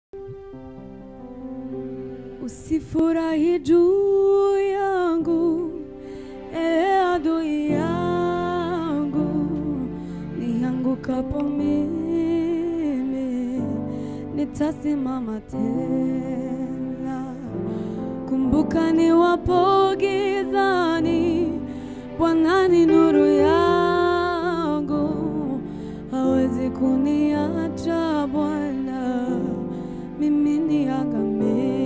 Usifurahi juu yangu, e adui yangu, niangukapo mimi nitasimama tena. Kumbuka niwapo gizani, Bwana ni nuru yangu, hawezi kuniacha Bwana mimi niangamie.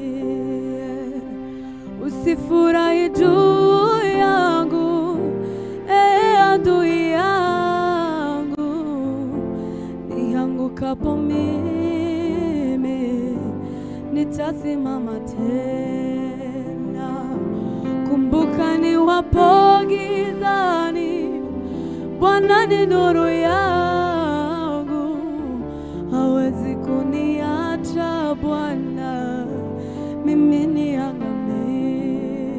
Usifurahi juu yangu, e adui yangu, niangukapo mimi nitasimama tena. Kumbuka niwapo gizani, Bwana ni nuru yangu, hawezi kuniacha Bwana mimi niangamie.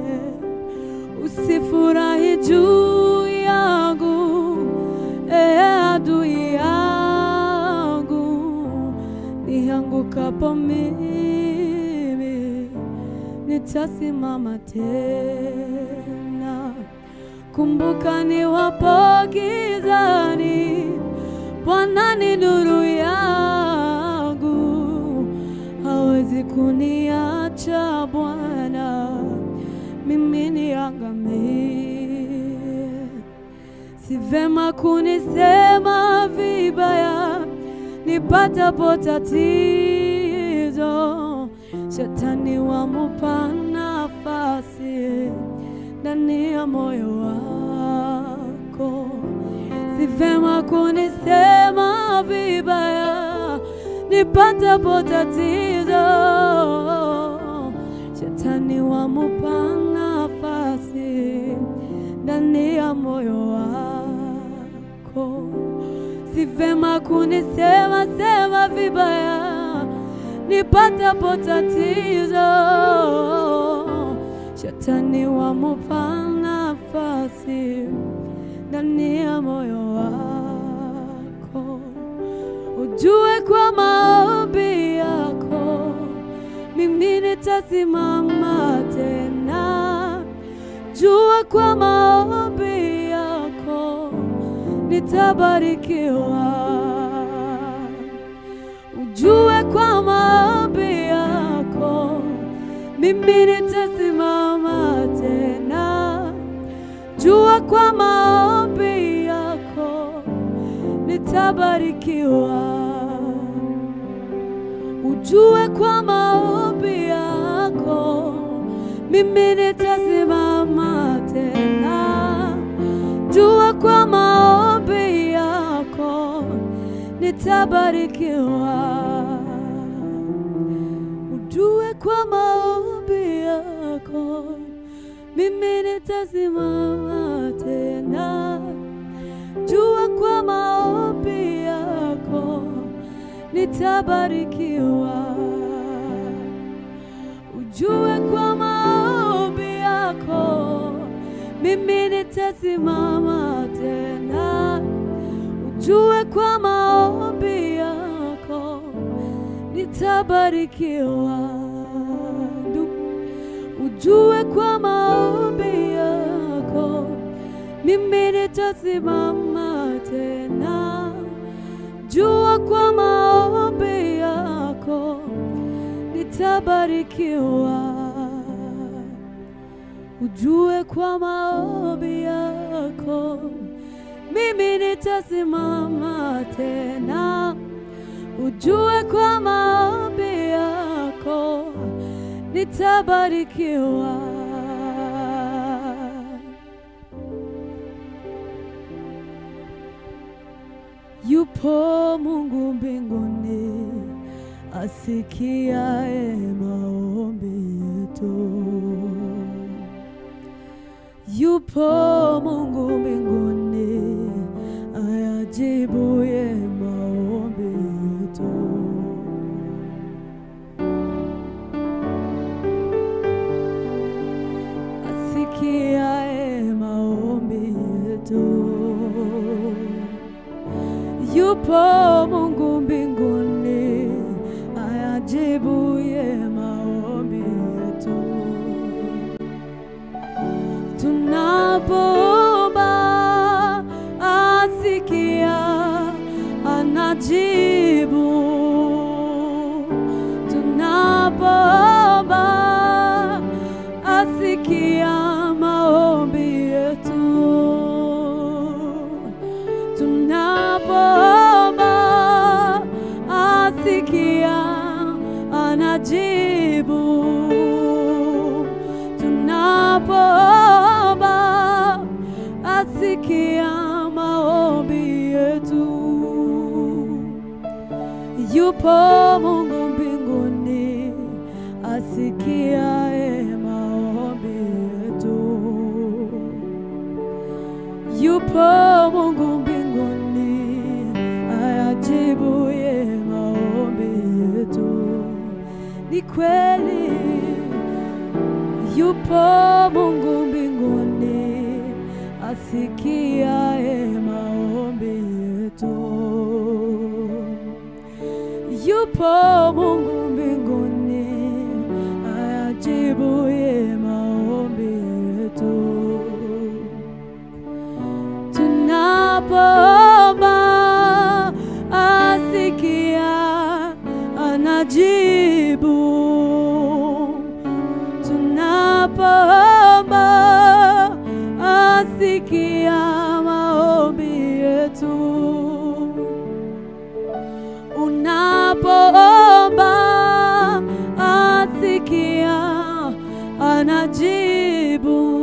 Usifurahi juu yangu, e adui yangu, niangukapo mimi nitasimama tena. Kumbuka niwapo gizani, Bwana ni nuru yangu, hawezi kuniacha Bwana mimi niangamie. Si vema kunisema vibaya nipatapo tatizo, shetani wamupa nafasi ndani ya moyo wako. Si vema kunisema vibaya nipatapo tatizo, shetani wamupa nafasi ndani ya moyo wako. Si vema kunisema sema vibaya nipatapo tatizo, shetani wamupa nafasi ndani ya moyo wako. Ujue kwa maombi yako mimi nitasimama tena. Jua kwa maombi yako nitabarikiwa. Ujue kwa maombi yako mimi nitasimama tena. Jua kwa maombi yako nitabarikiwa. Ujue kwa maombi yako mimi nitasimama tena. Jua kwa maombi yako nitabarikiwa. Ujue kwa maombi yako mimi nitasimama tena. Jua kwa maombi yako nitabarikiwa. Ujue kwa maombi yako mimi nitasimama tena. Ujue kwa maombi yako nitabarikiwa. Du- Ujue kwa maombi yako mimi nitasimama tena. Jua kwa maombi yako nitabarikiwa. Ujue kwa maombi yako mimi nitasimama tena. Ujue kwa maombi yako nitabarikiwa. Yupo Mungu mbinguni asikiaye maombi yetu. Yupo Mungu mbinguni ayajibuye maombi yetu. Asikiaye maombi yetu. Yupo Mungu mbinguni ayajibuye maombi yetu tunapoomba asikia anajibu tunapoomba asikia maombi yetu tunapoomba asikia anajibu tunapoomba asikia maombi yetu yupo Mungu mbinguni asikiaye maombi yetu yupo Mungu mbinguni ayajibuye maombi yetu. Ni kweli yupo Mungu mbinguni asikiaye maombi yetu. Yupo Mungu mbinguni ayajibuye maombi yetu tunapoomba asikia anajibu tunapoomba asikia maombi yetu unapoomba asikia anajibu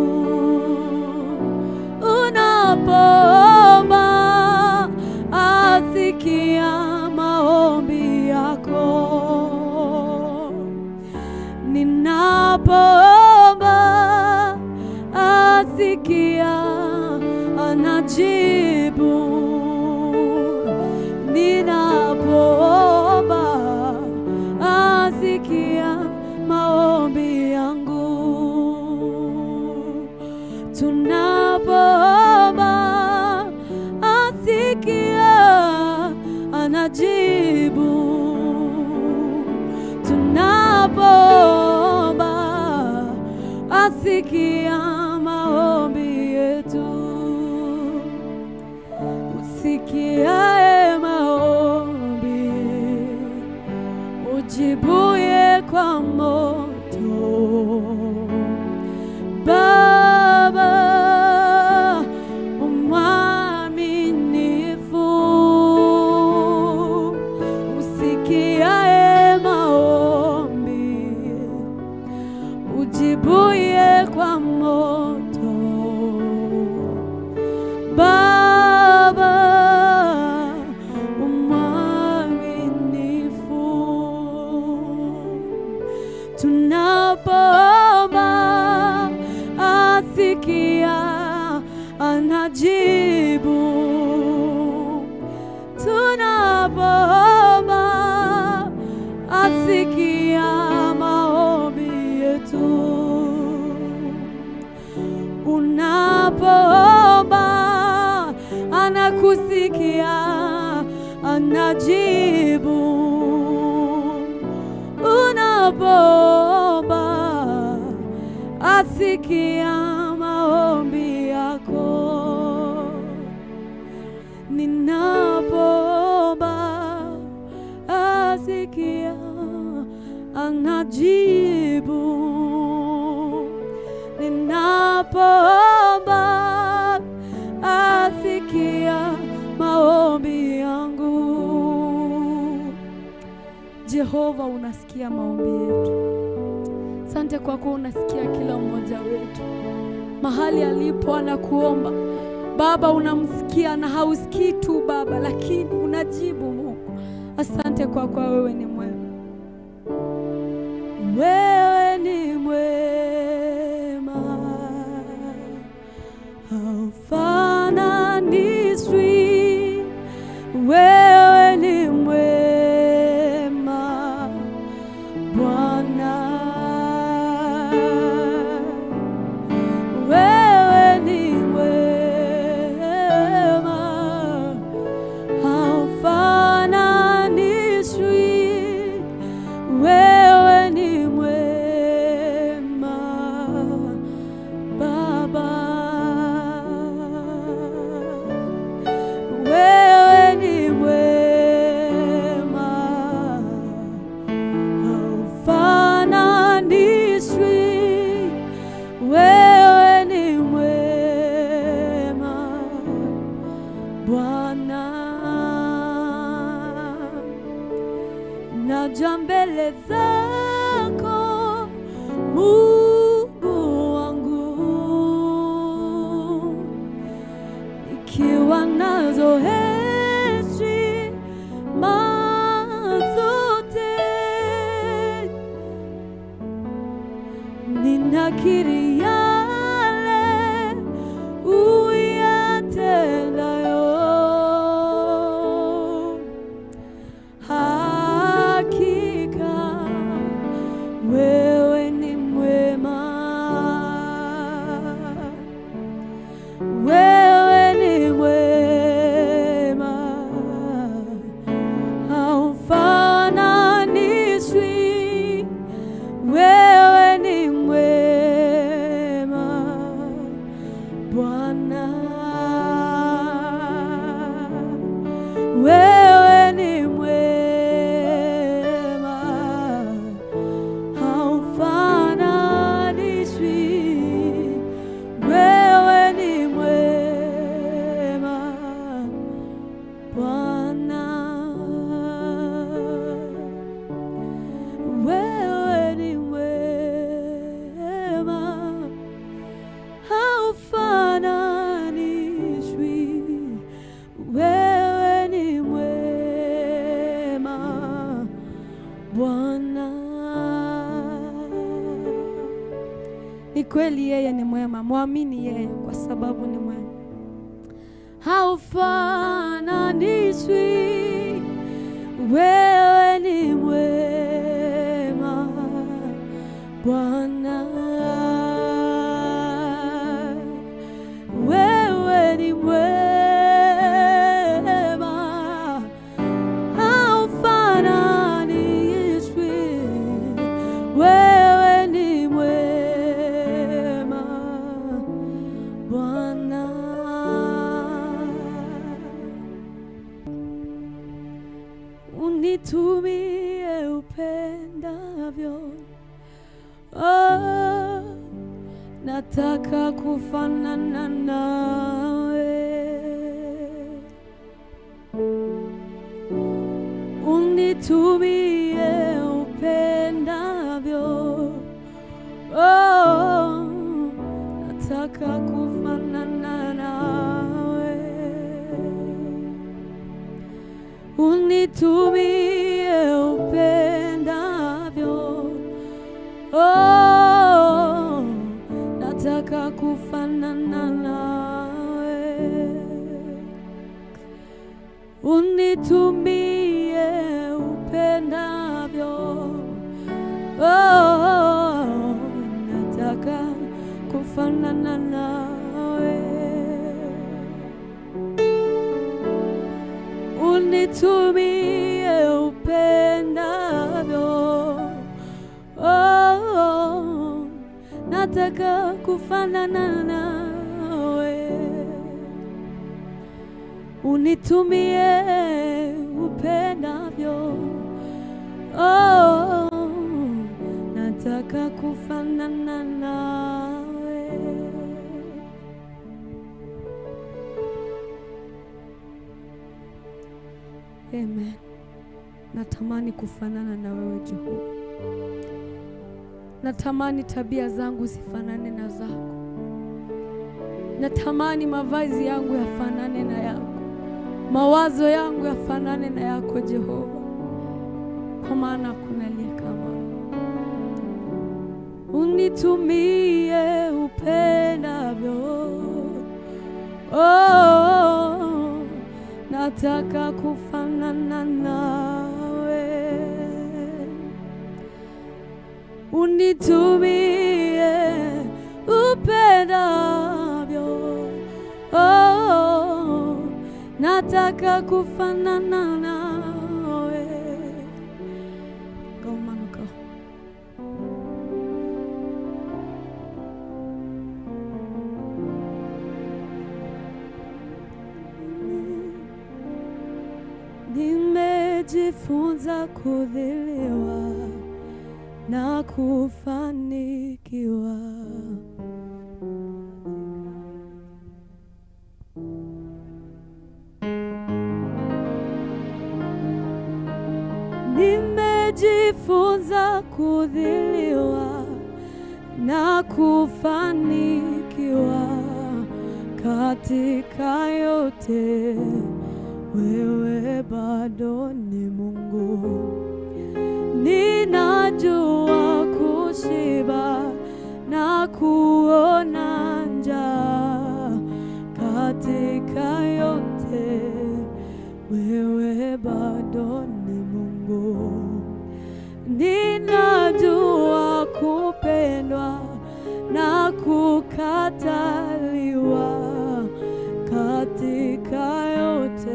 unapoomba asikia maombi yako ninapoomba asikia anajibu ninapoomba asikia maombi yangu tunapoomba asikia anajibu tunapoomba asikia maombi yetu usikiae maombi ujibuye kwa moto Baba umwaminifu, usikiaye maombi, ujibuye kwa moto. Baba umwaminifu tunapoomba asikia anajibu tunapoomba asikia maombi yetu unapoomba anakusikia anajibu unapoomba asikia maombi yako ninapoomba asikia anajibu ninapoomba asikia maombi yangu Jehova, unasikia maombi yetu. Asante kwa kuwa unasikia kila mmoja wetu mahali alipo anakuomba Baba, unamsikia na hausikii tu Baba, lakini unajibu Mungu. Asante kwa kuwa wewe ni mwema, wewe ni mwema, haufananishwi. Wewe ni mwema Bwana, wewe ni mwema, haufananishwi. Wewe naja mbele zako Mungu wangu, nikiwa nazo heshima zote, ninakiri yale uyatendayo hakika wewe ni mwema, wewe ni mwema, haufananishwi. Wewe ni mwema Bwana, wewe ni mwema, haufananishwi. Wewe ni mwema Bwana, wewe ni mwema haufananishwi. Wewe ni mwema Bwana. Ni kweli yeye ni mwema, mwamini yeye kwa sababu ni mwema, haufananishwi. Wewe ni mwema Bwana, wewe ni mwema, haufananishwi. Wewe ni mwema Bwana. Unitumie upendavyo Oh, nataka kufanana nawe, unitumie upendavyo. Oh, nataka kufanana nawe, unitumie upendavyo. Oh, nataka kufanana nawe, unitumie upendavyo. Oh, nataka kufanana nawe, unitumie upendavyo. Oh, nataka kufanana nawe, unitumie upendavyo. Oh, nataka kufanana nawe. Amen. Natamani kufanana na wewe Jehova. Natamani tabia zangu zifanane na zako. Natamani mavazi yangu yafanane na yako, mawazo yangu yafanane na yako Jehova, kwa maana hakuna aliye kama wewe. Unitumie upendavyo. Oh, nataka kufanana nawe unitumie upendavyo. Oh, nataka kufanana nawe. Go, Manu, go. Nimejifunza kudhiliwa na kufanikiwa. nimejifunza kudhiliwa na kufanikiwa katika yote, wewe bado ni Mungu. Ninajua kushiba na kuona njaa katika yote, wewe bado ni Mungu. Ninajua kupendwa na kukataliwa katika yote,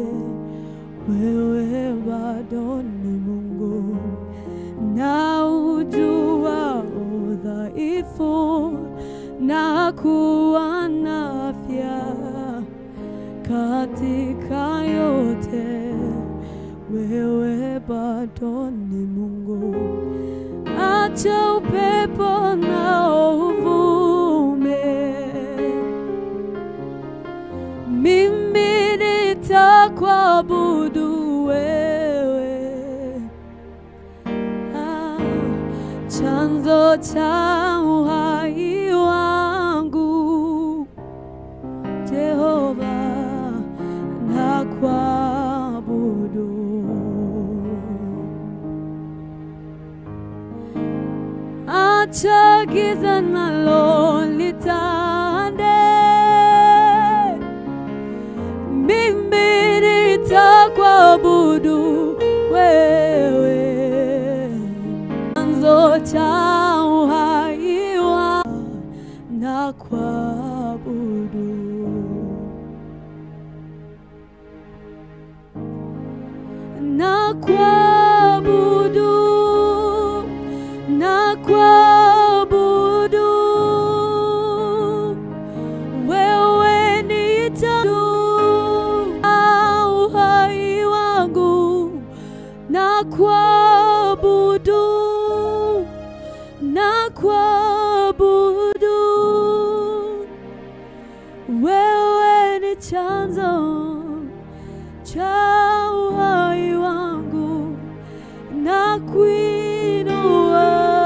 wewe bado ni Mungu. Na ujua udhaifu na kuwa na afya katika yote, wewe bado ni Mungu. Acha upepo na uvume, mimi nitakuabudu wewe, ah, chanzo cha uhai wangu Jehova, nakuabudu. Acha giza nalo litande, mimi nitakuabudu wewe, chanzo cha uhai wangu, nakuabudu. Nakuabudu, nakuabudu, wewe ni chanzo cha uhai wangu, nakuabudu, nakuabudu, wewe ni chanzo cha uhai wangu, nakuinua,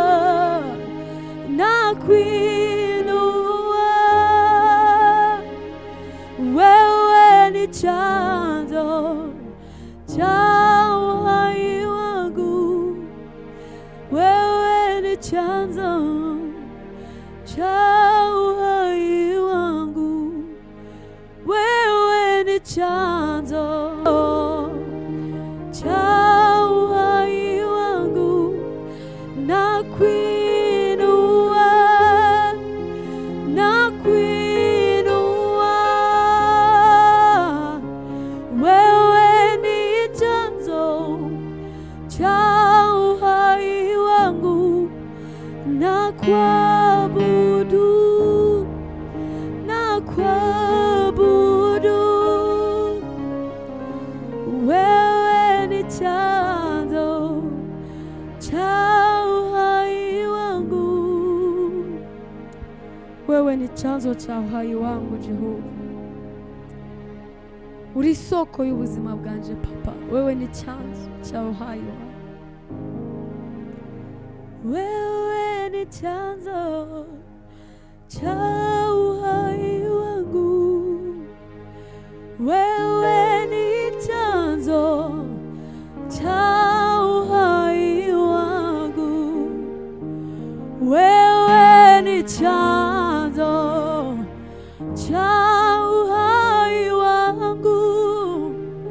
nakuinua, wewe ni chanzo cha uhai wangu, wewe ni chanzo cha uhai wangu wewe ni chanzo cha uhai wangu, na kuinua na kuinua, wewe ni chanzo cha uhai wangu, na kuabudu na kuabudu, wewe ni chanzo cha uhai wangu, wewe ni chanzo cha uhai wangu Jehova, uri soko y'ubuzima bwanje papa, wewe ni chanzo cha uhai wangu, wewe ni chanzo cha uhai wangu, wewe ni chanzo cha uhai wangu, wewe ni chanzo cha uhai wangu,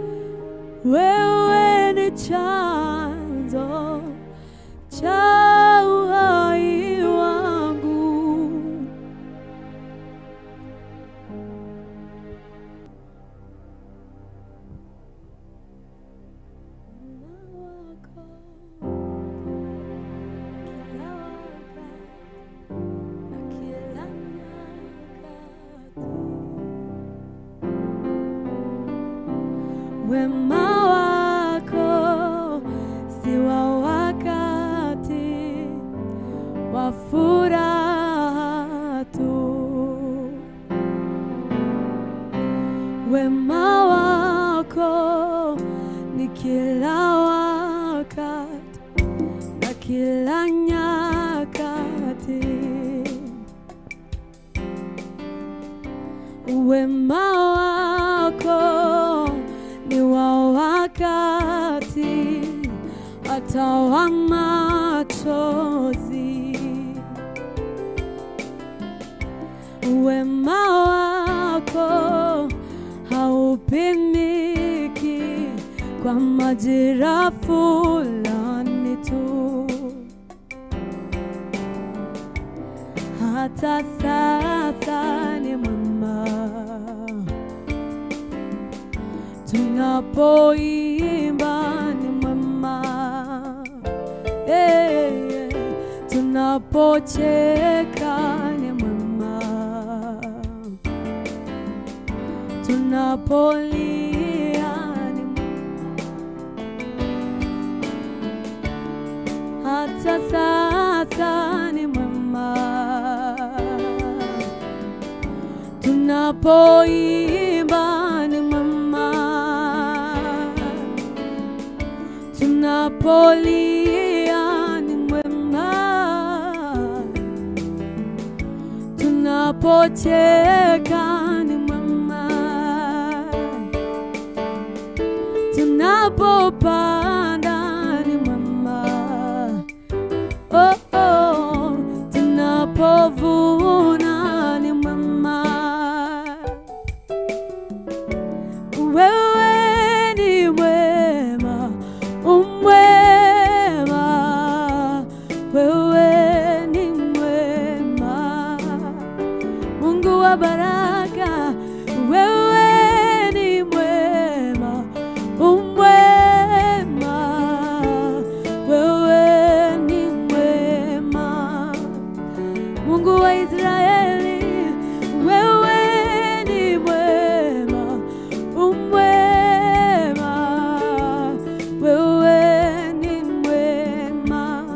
wewe ni chanzo cha uhai wangu. Wema wako si wa wakati wa furaha tu, wema wako ni kila wakati kila nyakati. Wema wako ni wa wakati hata wa machozi. Wema wako haupimiki kwa majira fulani tu. Hata sasa ni mwema tunapoimba ni mwema hey, tunapocheka ni mwema tunapolia ni mwema hata sasa ni mwema tunapoimba ni mwema tunapolia ni mwema tunapocheka ni mwema tunapopanda ni mwema oh, oh, tunapovuna ni mwema wewe ni mwema umwema wewe ni mwema Mungu wa baraka wewe ni mwema umwema wewe ni mwema Mungu wa Israeli wewe ni mwema umwema wewe ni mwema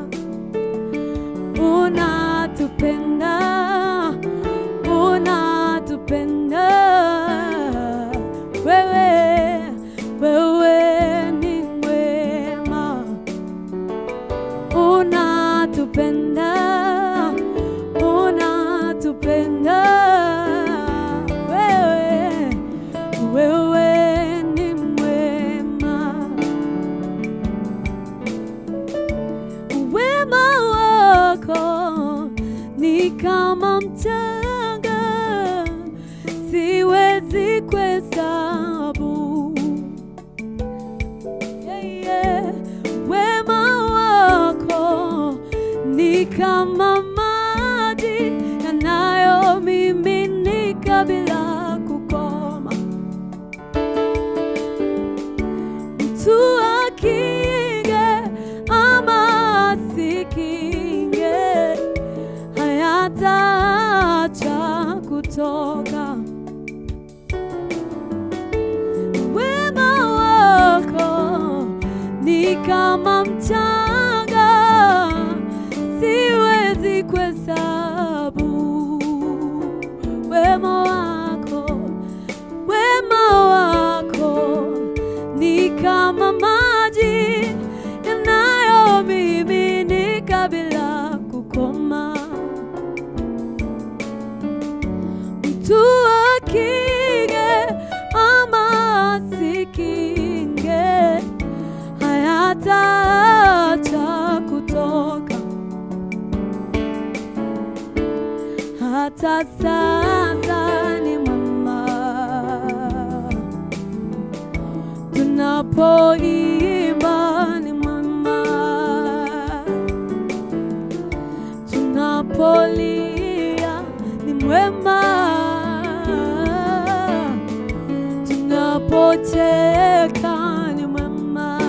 unatupenda unatupenda wewe wewe ni mwema unatupenda unatupenda wewe wewe ni mwema wema wako ni kama mchanga siwezi kuhesabu yeah, yeah. wema wako ni kama maji yanayomiminika bila kukoma mtu akinge ama asikinge hayataacha kutoka wema wako ni kama mchanga siwezi kuhesabu wema wako wema wako ni kama maji yanayomiminika bila kukoma mtu akinge ama asikinge hayataacha kutoka hata sasa ni mwema tunapoimba ni mwema tunapolia ni mwema tunapocheka ni mwema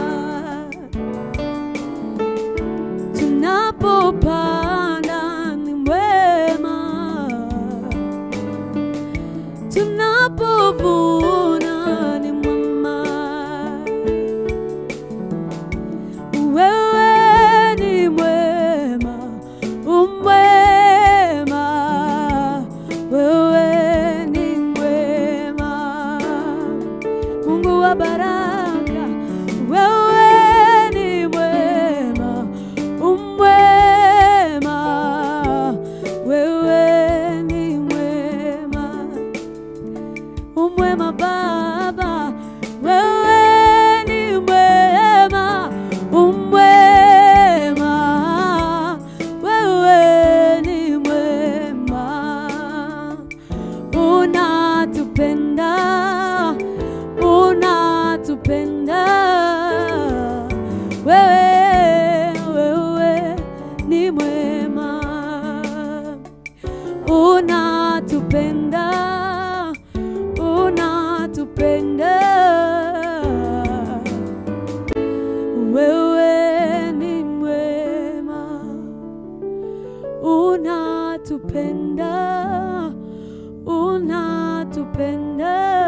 tunapopanda ni mwema tunapovuna ni mwema wewe, wewe ni mwema, unatupenda, unatupenda, wewe ni mwema, unatupenda, unatupenda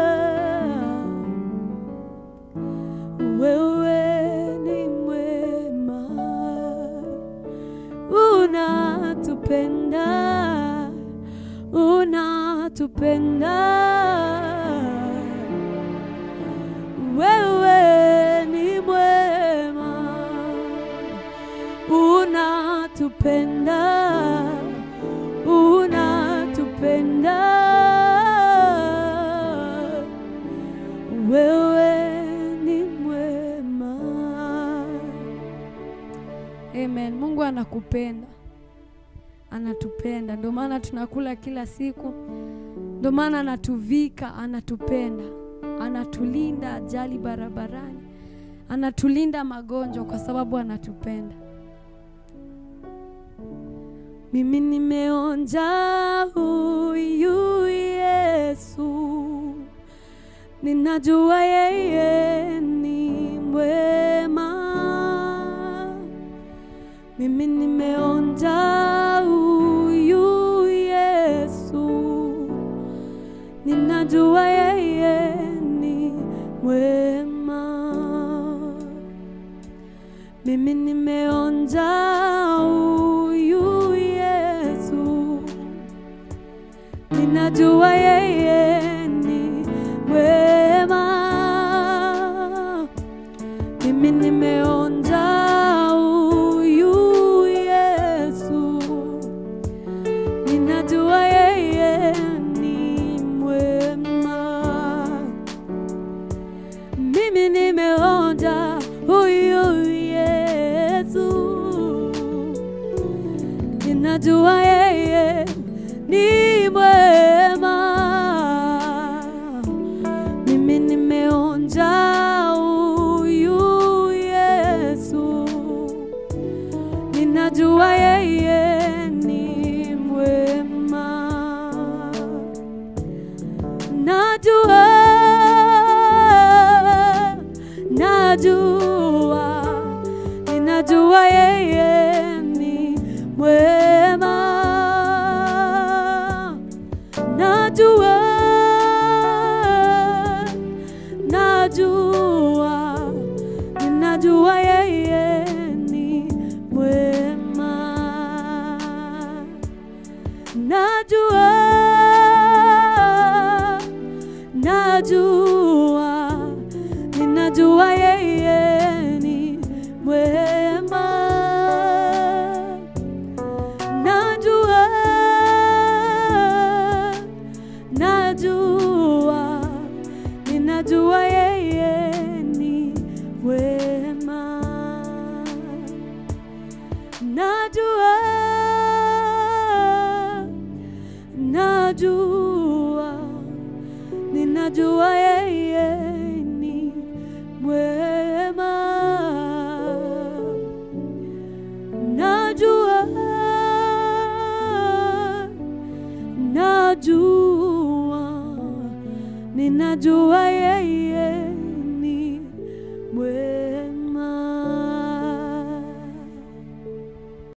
wewe ni mwema, unatupenda, unatupenda. Wewe ni mwema, unatupenda, unatupenda. Wewe ni mwema. Amen. Mungu anakupenda, anatupenda, ndio maana tunakula kila siku, ndio maana anatuvika, anatupenda, anatulinda ajali barabarani, anatulinda magonjwa kwa sababu anatupenda. Mimi nimeonja huyu Yesu, ninajua yeye ni mwema. Mimi nimeonja huyu Yesu, ninajua yeye ni mwema. Mimi nimeonja huyu Yesu, ninajua yeye ni mwema. Mimi nimeonja huyu Yesu, ninajua yeye ni mwema. Mimi nimeonja huyu Yesu, ninajua yeye ni mwema. Mimi nimeonja huyu Yesu, ninajua yeye ni mwema. Najua, najua, ninajua yeye ni mwema. Najua, najua, ninajua yeye ni mwema. Najua, najua, ninajua yeye ni mwema. Najua, najua, ninajua yeye ni mwema. Najua, najua, ninajua yeye